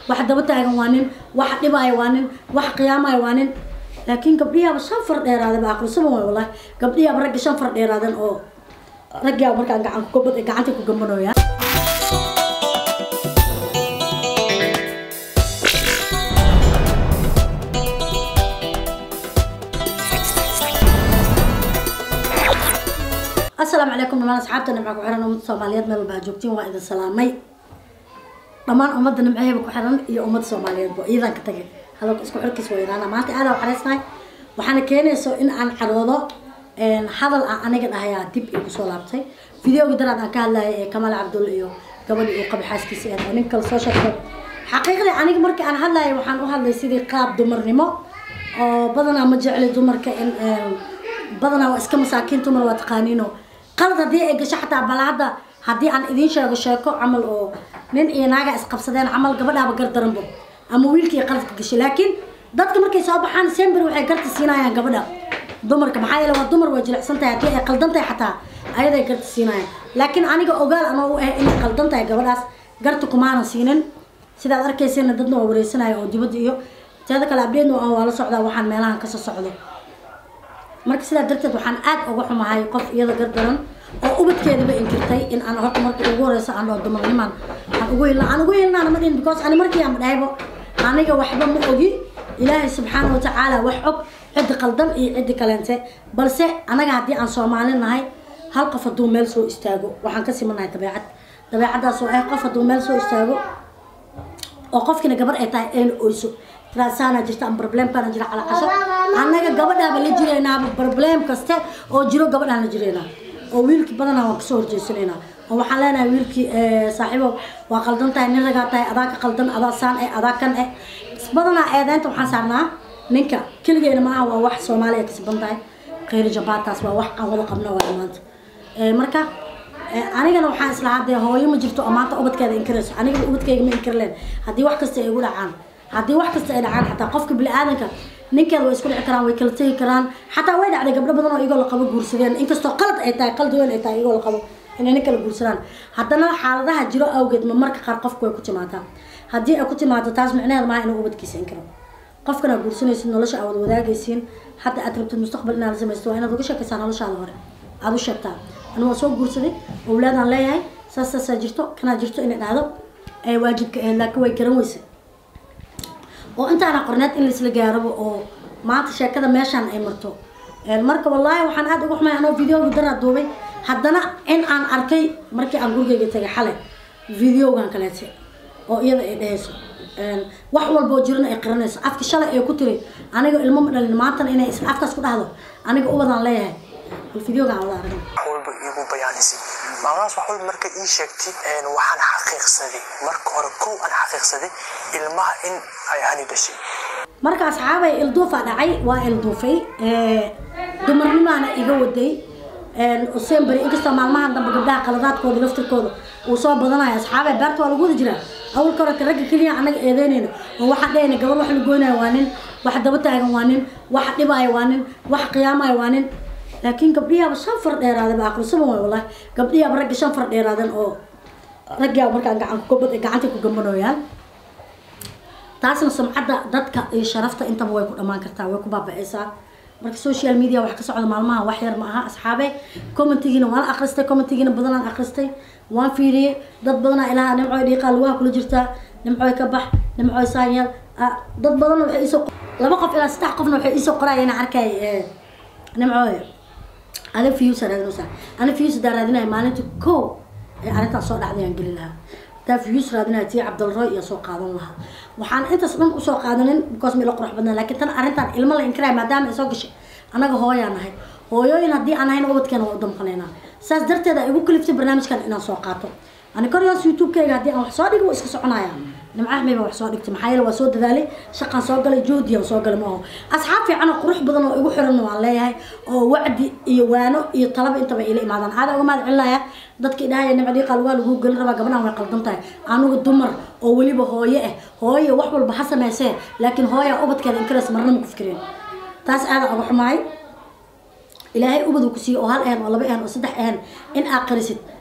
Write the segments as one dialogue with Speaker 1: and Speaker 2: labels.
Speaker 1: wax daba taagan waa nin wax dhibaayo waa nin wax qiyaamayo waa nin laakiin gabdhiyaaba shan far dheeraadeen ba aqrisaban waay wallahi gabdhiyaaba ragga shan far dheeraadeen oo raggiyaaba markaan gacan ku gabad gacanta ku gambanooyaa asalaamu calaykum dhamaan asxaabta nimca ku xiran ummadda soomaaliyeed meel walba aad joogtiin waa idin salaamay dhammaan ummadda nimceeba ku xiran iyo ummadda soomaaliyeed bo iyadan ka tagay hadalka isku xirkiis waa yaraana maanta aada xareysnahay waxaana keenayso in aan caroodo hadal aan aniga dhahayaa dib igu soo laabtay videoga daraad aan ka hadlayay ee kamaal cabdull iyo gabadhii uu qabay xaaskiisa ee nin kale soo sheegtay xaqiiqdii aniga markii aan hadlayay waxaan u hadlay sidii qaab dumarnimo oo badanaa ma jecli dumarka in badanaa waa iska masaakiin dumar waa taqaaniino qalad haddii ay gasho xataa bal hadda haddii aan idiin sheego sheeko camal oo nin iyo naaga isqabsadeen camal gabadhaaba gardaranbo ama wiilkii qaladka gashay laakiin dadka markay soo baxaan sember waxay garta siinayaan gabadha dumarka maxaa yeele waa dumar waa jilicsan tahay haddii ay qaldan tahay xataa ayaday garta siinayaan laakiin aniga ogaal anoo u ah inay qaldan tahay gabadhaas garta kumaanan siinin sidaad arkaysayna dadna waa wareysanaya oo dibadda iyo teeda kale abdeedna waa la socdaa waxaan meelahan kasoo socdo marka sidaa darteed waxaan aad uga xumahay qof iyada gardaran oo ubadkeedaba inkirtay in aan horta marka ugu horeysa aan dhao dumarnimaan aan ugu hilna aan ugu hilnaana ma dhihin because ani markii aan dhahaybo aniga waxba ma ogi ilaahay subxaana watacaala wax og ciddi qaldan iyo ciddi kaleente balse anaga haddii aan soomaali nahay hal qof hadduu meel soo istaago waxaan ka simanahay dabeecad dabeecaddaas oo ah qof hadduu meel soo istaago oo qofkiina gabar ay tahay ayna oyso tirasaana jirta ama problemkaana jira calaa casho annaga gabadhaaba la jiraynaaba problem kaste oo jiro gabadhaan la jiraynaa oo wiilkii badanaa waan kasoo horjeesanaynaa oo waxaan leenahay wiilkii saaxiibo waa qaldan tahay nin ragaa tahay adaa ka qaldan adaa saan eh adaa kan eh badanaa eedeynta waxaan saarnaa ninka keligeena maaha waa wax soomaaliya kasban tahay kheyri jabaataas waa wax aan wada qabno waa maanta marka anigana waxaan islahaa dee hooyo ma jirto oo maanta ubadkeeda inkirayso anigaba ubadkeyga ma inkirleen haddii wax kasta ay igu dhacaan haddii wax kasta ay dhacaan xataa qofka bini-aadanka ninkeeda way isku dhici karaan way kala tegi karaan xataa way dhacday gabdho badan oo igoo la qabo guursadeen inkastoo qalad ay tahay qalad weyn ay tahay igoo la qabo inay nin kala guursadaan haddana xaaladaha jiro awgeed ma marka qaar qofku way ku timaadaa haddii ay ku timaado taas micnaheed maaha inuu ubadkiisa inkiro qofkana guursanaysid nolosha aad wada wadaagaysiin hadda aad rabtid mustaqbal inaad samaysto waa inaad uga sheekaysaa noloshaada hore aada u sheegtaa anu waa soo guursaday owlaadaan leeyahay saas saasaa jirto kanaa jirto inay dhahdo ee waajibka ahayd laakiin way garan weysay oo intaana qorneed in laisla gaarabo oo maanta sheekada meeshaan ay marto marka wallaahi waxaan aada uga xumay anoo videoga daraa duubay haddana in aan arkay markii aan gurigeyga tagay xalay videogan kaleete oo iyada ay dhehayso wax walba oo jirana ay qiranayso afka shalay ay ku tiri aniga ilmo ma dhalin maantana inay isla afkaas ku dhahdo aniga ubadaan leeyahay bal videogan wada aragna
Speaker 2: walba iigu bayaanisay maalmahaas wax walba marka ii sheegtay waxaan xaqiiqsaday marka hore kow aan xaqiiqsaday ilmaha in ay hani dhashay
Speaker 1: marka asxaabay ilduufa dhacay waa ilduufay dumarnimaana iga waday semberi inkastoo maalmahan dambe gabdhaha qaladaadkooda laftirkooda uu soo badanayo asxaabay beerta waa lagu wada jiraa awalka horeta ragga keliya anaga eedeynayno oo waxaan dhehayna gabar wax la goynayo waa nin wax daba taagan waa nin wax dhibaayo waa nin wax qiyaamayo waa nin laakiin gabdhiyaaba shan far dheeraadeen ba aqrisaban waay wallahi gabdhiyaaba ragga shan far dheeraadeen oo raggiyaaba markaan gacan ku gabad gacanta ku gambanooyaan taasna sumcadda dadka iyo sharafta intaba way ku dhamaan kartaa way ku baaba-aysaa marka social media wax ka socda maalmaha wax yar ma aha asxaabe commentigiina waan akhristay commentigiina badanaan akhristay waan fiiriyey dad badanaa ilaha nimcoy dhiiqaa lugaha kula jirtaa nimcoy ka bax nimcoy saanyeel dad badanna waxay iisoo laba qof ilaa saddex qofna waxay iisoo qorayeen arkay nimcoy ana fiyuusa raadinaysaa ana fiyuus hadaa raadinaya maalinta ko ee arrintaas soo dhacday aan geli lahaa hadaa fiyuus raadinaya tii cabdalroy iyo soo qaadan lahaa waxaan intaas dhan usoo qaadanin because ma ila qurux badnaa laakiin tan arrintan ilmo la inkiraya maadaama ay soo gashay annaga hooyaa nahay hooyooyin haddii aan ahayn ubadkeena waa u damqanaynaa saas darteed ay igu kaliftay barnaamijkan inaan soo qaato ani koryaas youtube-kayga haddii aan wax soo dhigo waa iska soconaya nimcaxmay baa wax soo dhigtay maxaa yeele waa soo dadaalay shaqaan soo galay joodiyan soo galay maaho asxaab fiican oo qurux badan oo igu xiran waan leeyahay oo wacdi iyo waano iyo talaba intaba ila imaadaan aada uga mahad celinaya dadka idhahaya nimca dhiiqa lugaa lagu gelin rabaa gabadhan way qaldan tahay anugu dumar oo weliba hooye ah hooye wax walba ha sameysee laakiin hooya ubadkeeda inkareys marna ma ku fikireen taas aada uga xumaay ilaahay ubadu ku siiye oo hal ahan oo laba ahan oo saddex ahan in aa qarisid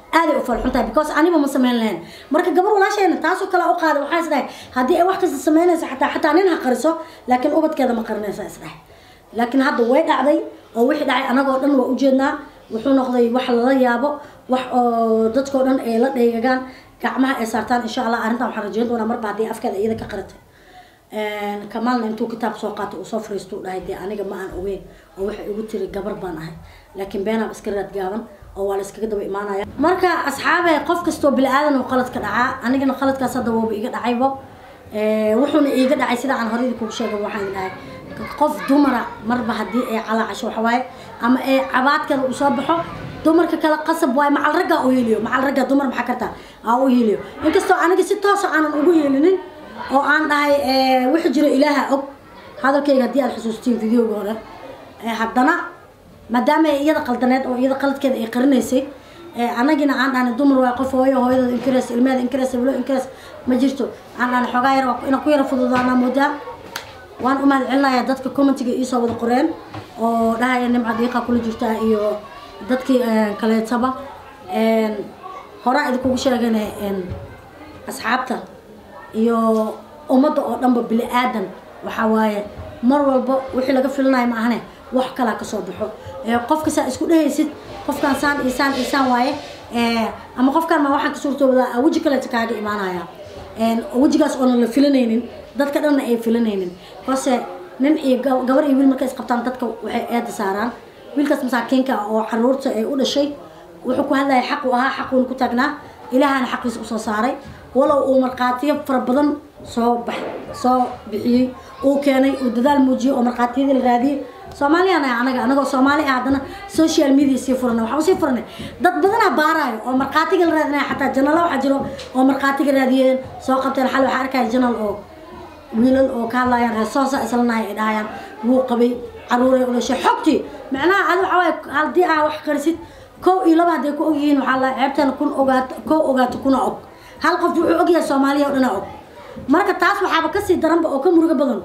Speaker 1: aaday u falxun tahay because aniba ma samayn lahayn marka gabar walaasheena taasoo kale u qaaday waxaa isdhahay haddii ay wax kasta samaynayso xataa xataa nin ha qariso laakiin ubadkeeda ma qarinaysa isdhahay laakiin hadda way dhacday oo wixii dhacay anagoo dhan waa ujeednaa wuxuu noqday wax lala yaabo wax oo dadkoo dhan ay la dheegagaan gacmaha ay saartaan insha allah arrintan waxaan rajeyn doonaa marba haddii afkeeda iyada ka qaratay kamaalna intuu kitaab soo qaatay uu soo fariisto u dhahay dee aniga ma aan ogeyn oo waxay igu tiri gabar baan ahay laakiin beenaab iska raad gaaban oo waa la iskaga daba imaanaya marka asxaabe qof kastoo bili-aadan uu qalad ka dhacaa anigana qaladkaas hadda wooba iga dhacaybo wuxuuna iiga dhacay sida aan horeydi kugu sheegay waxaan dhahay qof dumara marba haddii ay calaacasho waxawaaye ama ay cabaadkeeda uu soo baxo dumarka kale qasab waaye macal raggaa u heliyo macal ragga dumar maxaa kartaa aa u heliyo inkastoo aniga si toosa aanan ugu helinin oo aan dhahay wixii jiro ilaaha og hadalkayga haddii aad xusuustiin videoga hore haddana maadaama ay iyada qaldaneed oo iyada qaladkeeda ay qarinaysay anagina aan dhahnay dumar waay qof hooyo hooyadooda inkares ilmeeda inkares bilo inkares ma jirto aan dhahnay xoogaa yar inaan ku yara fududaanaa moodaa waan u mahad celinayaa dadka commentiga iisoo wada qoreen oo dhahaya nimca diiqa kula jirtaa iyo dadkii kaleetaba horaa idinkugu sheegana asxaabta iyo ummadda oo dhanba bili aadan waxaa waaye mar walba wixii laga filinayo ma ahane wax kalaa kasoo baxo qofka saa isku dhehaysid qofkaan saan iyo saan iyo saan waaye ama qofkaan ma waxaan ka suurtoobadaa weji kaleeta kaaga imaanaya wejigaas oonan la filanaynin dadka dhanna ay filanaynin balse nin iyo gabar iyo wiil markay isqabtaan dadka waxay eeda saaraan wiilkaas masaakiinka oo caruurta ay u dhashay wuxuu ku hadlaya xaq u ahaa xaquuna ku taagnaa ilaahana xaqiisa usoo saaray walow uu markhaatiyo fara badan soo bax soo bixiyey uu keenay uu dadaal muujiyey oo markhaatiyadii la raadiyey soomaaliyaan ah anaga anagoo soomaali ah haddana social media sii furanay waxaan usii furanay dad badanaa baaraayo oo markhaatiga la raadinaya xataa janalo waxaa jiro oo markhaatiga raadiyeen soo qabteen xal waxaa arkaya janal oo wiilal oo ka hadlayaan reesoosa islanahay ay dhahayaan wuu qabay caruuray u dhashay xogtii macnaha adi waxaa waaye haddii aa wax qarisid kow iyo laba hadday ku og yihiin waxaa la ceebteena kun ogaato kow ogaato kuna og hal qof wuxuu ogyahay soomaaliya oo dhana og marka taas waxaaba kasii daranba oo ka murugo badan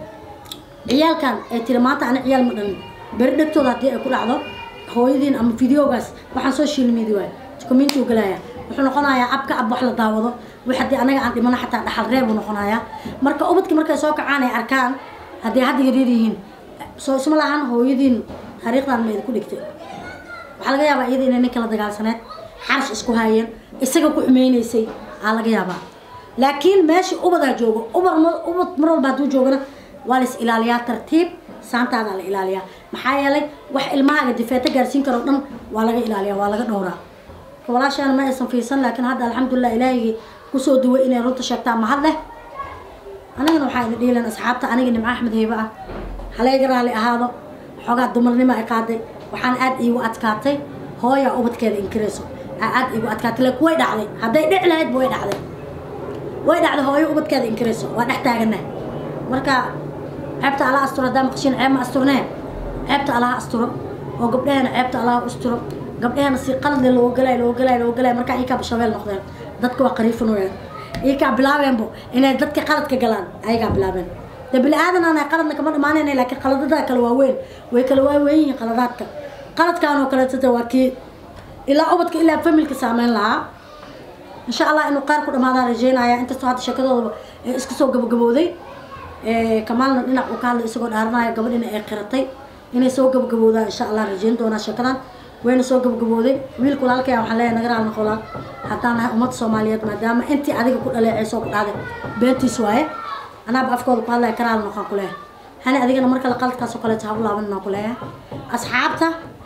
Speaker 1: ciyaalkan ay tiri maanta ani ciyaal ma dhalin beri dhegtooda haddii ay ku dhacdo hooyadiin ama videogaas waxaan social media waay community u galaya wuxuu noqonayaa abka ab wax la daawado wix haddii anaga aan dhimano xataa dhaxal reeb uu noqonayaa marka ubadki markay soo kacaan ay arkaan haddii hadda yaryar yihiin soo isma lahan hooyadiin taariikhdan ma idinku dhigtay waxaa laga yaabaa iyada inay nin kala dagaalsaneed xarash isku haayeen isaga ku xumeynaysay aa laga yaabaa laakiin meesha ubadaa joogo ubad ubad mar walba hadduu joogana waa la is ilaaliyaa tartiib saantaadaa la ilaaliyaa maxaa yeelay wax ilmahaaga difeeto gaarsiin karo dhan waa laga ilaaliyaa waa laga dhowraa walaashaana ma aysan fiirsan laakiin hadda alxamdulilah ilaahigii kusoo duway inay runta sheegtaa mahad leh anigana waxaa idin dhiilan asxaabta aniga nimco axmed heybe ah halayga raali ahaado xoogaa dumarnimo ay qaaday waxaan aad iigu adkaatay hooyaa ubadkeeda inkirayso aa aad iigu adkaatay laakiin way dhacday hadday dhici lahaydba way dhacday way dhacday hooyo ubadkeeda inkirayso waa dhex taagana marka ceebta allaha asturo haddaa maqashiin ceeb ma asturnee ceebta allaha asturo oo gabdhahena ceebta allaha asturo gabdhahena si qaladle looga galay looga galay looga galay markaa iyakaa shabeel noqdeen dadka waa qariifanooyaan iyakaa bilaabeenbo inay dadka qaladka galaan ayagaa bilaabeen de bini aadan aan qaladna kama dhamaanayna laakiin qaladada kale waa weyn way kala waaweyn yihiin qaladaadka qaladkaan oo kaleetata waa kii ilaa ubadka ilaa familka saameyn lahaa insha allah inuu qaar ku dhamaadaan rajeynaya inkastoo hadda sheekadooda isku soo gabagabooday kamaalna dhinac uu ka hadlay isagoo dhaaranaya gabadhina ay qiratay inay soo gabagaboodaan insha allah rajeyn doonaa sheekadan wayna soo gabagabooday wiilka walaalkaya waxaan leeyahay naga raal noqolaa haddaan nahay ummadda soomaaliyeed maadaama intii adiga ku dhaleeceysoo ku dhacday beentiis waaye anaaba afkooda ku hadlaya ka raal noqon ku leeyahay hani adigana mar kale qaladkaas oo kaleeto ha u laabanina ku leeyahay asxaabta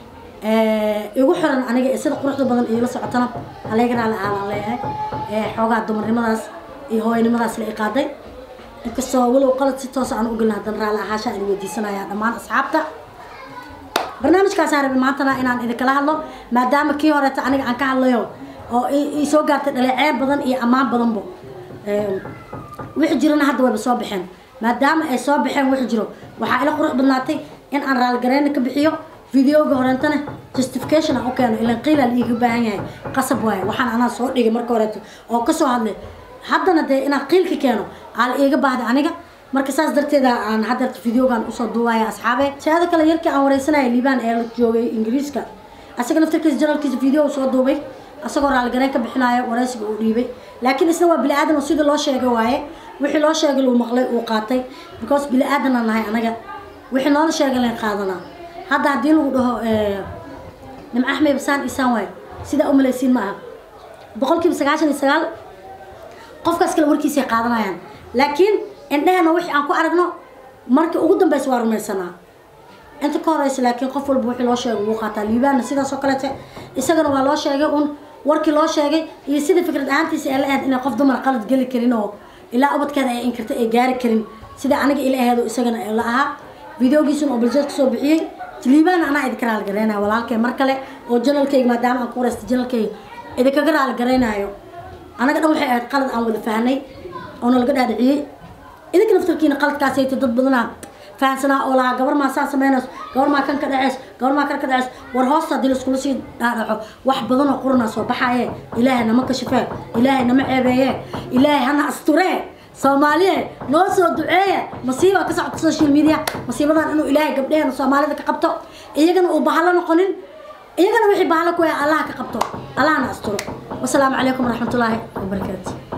Speaker 1: igu xiran aniga ee sida quruxda badan iila socotana halayga raali aalaan leeyahay xoogaa dumarnimadaas iyo hooyanimadaas la iqaaday inkastoo walow qalad si toosa aan u gelin haddana raali ahaasha aan weydiisanaya dhammaan asxaabta barnaamijkaas aan rabay maantana inaan idinkala hadlo maadaama kii horeeta aniga aan ka hadlayo oo ii soo gaartay dhaleeceyn badan iyo ammaan badanbo wixii jirana hadda wayba soo baxeen maadaama ay soo baxeen wixii jiro waxaa ila qurux badnaatay in aan raaligareyna ka bixiyo videoga horeentana justification aan u keeno ilan qiila la iiga baahan yahay qasab waaye waxaan anaa soo dhigay marka horeeto oo kasoo hadlay haddana dee inaan qiilka keeno aa la iiga baahday aniga marka saas darteeda aan haddeerta videogan usoo duubaya asxaabe si-aada kale yarkii aan wareysanaya liibaan ee la joogay ingiriiska asaga naftarkiisa janalkiisa video soo duubay asagoo raaligareyn ka bixinayo waraysiga uu dhiibay laakiin isna waa bini aadan oo sidii loo sheegay waaye wixii loo sheegay luu maqlay uu qaatay because bini aadan aan nahay anaga wixii noola sheegay layn qaadanaa hadda haddii lagu dhaho nimco axmed basaan isaan waaye sidaa u malaysiin ma aha boqolkiiba sagaashan iyo sagaal qofkaas kale warkiisay qaadanayaan laakiin indhehena wixii aan ku aragno markii ugu dambeysa waa rumaysanaa inta ka horeysa laakiin qof walba wixii loo sheegay wuu qaataa liibaanna sidaas oo kaleete isagana waa loo sheegay un warkii loo sheegay iyo sida fikrad ahaantiisa ay la ahayd inay qof dumar qalad geli karin oo ilaa ubadkeeda ay inkarta ay gaari karin sida aniga ila aheedo isagana la ahaa videogiisuna oo baljeed kasoo bixiyey liibaana anaa idinka raaligareynaya walaalkay mar kale oo janalkayga maadaama aan ku wareysta janalkayga idinkaga raaligareynayo anaga dhan waxay ahayd qalad aan wada fahnay oo nalaga dhaadhiciyey idinka naftarkiina qaladkaasay tay dad badanaa fahansanaa oo lahaa gabar maa saa sameynayso gabar maa kan ka dhaceys gabar maa kan ka dhaceys war hoosta haddii laiskula sii dhaadhaco wax badan oo quranaa soo baxaye ilaahay nama kashifee ilaahay nama ceebeeye ilaahay hana asturee soomaaliye noo soo duceeya masiiba ka socota social media masiibadan inuu ilaahay gabdheheena soomaalida ka qabto iyagana uu bahalo noqonin iyagana wixii bahalo ku allaha ka qabto allahna asturo wasalaamu calaykum waraxmatullaahi wabarakaatu